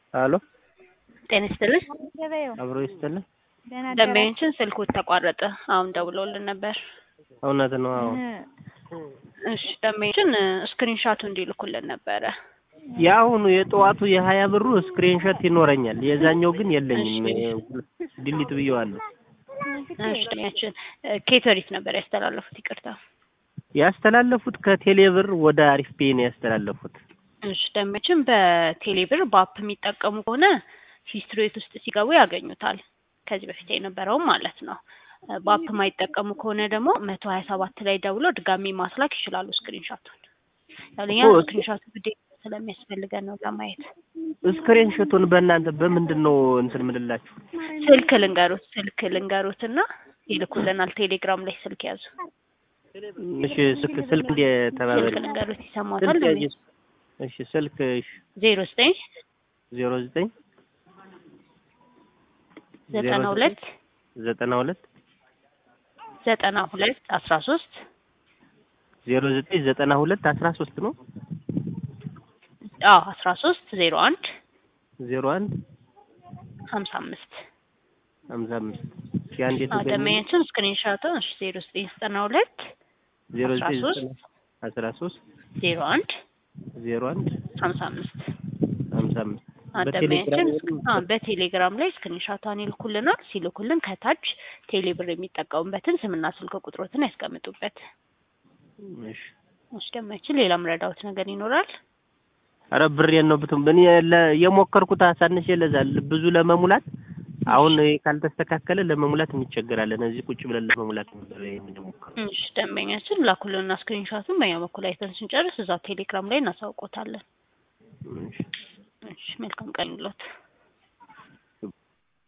አሎ ጤና ይስጥልኝ። አብሮ ይስጥልኝ። ደንበኞችን ስልኩት ተቋረጠ። አሁን ደውለውልን ነበር። እውነት ነው። አዎ እሺ ደንበኞችን ስክሪንሻቱ እንዲልኩልን ነበረ። የአሁኑ የጠዋቱ የሀያ ብሩ ስክሪንሾት ይኖረኛል። የዛኛው ግን የለኝም። ዲሊት ብየዋለሁ። እሺ ደንበኛችን ኬተሪት ነበር ያስተላለፉት። ይቅርታ ያስተላለፉት ከቴሌብር ወደ አሪፍ ፔይ ነው ያስተላለፉት። እሺ ደንበኞችን በቴሌብር በአፕ የሚጠቀሙ ከሆነ ሂስትሪት ውስጥ ሲገቡ ያገኙታል። ከዚህ በፊት የነበረውም ማለት ነው። በአፕ የማይጠቀሙ ከሆነ ደግሞ መቶ ሀያ ሰባት ላይ ደውለው ድጋሚ ማስላክ ይችላሉ ስክሪንሻቱን። ያለኛ እኮ- ስክሪንሻቱ ግዴታ ስለሚያስፈልገን ነው ለማየት። ስክሪንሾቱን በእናንተ በምንድን ነው እንትን ምልላችሁ? ስልክ ልንገሩት ስልክ ልንገሩት እና ይልኩልናል። ቴሌግራም ላይ ስልክ ያዙ። እሺ ስልክ ስልክ እንደ ተባበሪ ስልክ ልንገሩት ይሰማታል። ስልክ ያዥ። እሺ ስልክ እሺ ዜሮ ዘጠኝ ዜሮ ዘጠኝ ዘጠና ሁለት ዘጠና ሁለት ዘጠና ሁለት አስራ ሶስት ዜሮ ዘጠኝ ዘጠና ሁለት አስራ ሶስት ነው አዎ አስራ ሶስት ዜሮ አንድ ዜሮ አንድ ሀምሳ አምስት ሀምሳ አምስት ሺ አንድ የተገኘ ደመኛችን ስክሪንሻቱን እሺ ዜሮ ዘጠኝ ዘጠና ሁለት ዜሮ አስራ ዘጠኝ ሶስት ዘጠና አስራ ሶስት ዜሮ አንድ ዜሮ አንድ ሀምሳ አምስት ሀምሳ አምስት ደመኛችን በቴሌግራም በቴሌግራም ላይ ስክሪንሻቷን ይልኩልናል። ሲልኩልን ከታች ቴሌብር የሚጠቀሙበትን ስምና ስልክ ቁጥሮትን ያስቀምጡበት። እሺ እሺ ደመኛችን ሌላ ምረዳውት ነገር ይኖራል? አረ ብሬን ነው ብትም እኔ ለ- የሞከርኩት አሳንሼ ለዛል ብዙ ለመሙላት አሁን ይሄ ካልተስተካከለ ለመሙላት እንቸገራለን። እዚህ ቁጭ ብለን ለመሙላት ነበር የምንሞክረው። እሺ ደንበኛችን ላኩልንና ስክሪንሻቱን በእኛ በኩል አይተን ስንጨርስ እዛው ቴሌግራም ላይ እናሳውቆታለን። እሺ እሺ መልካም ቀን ይሎት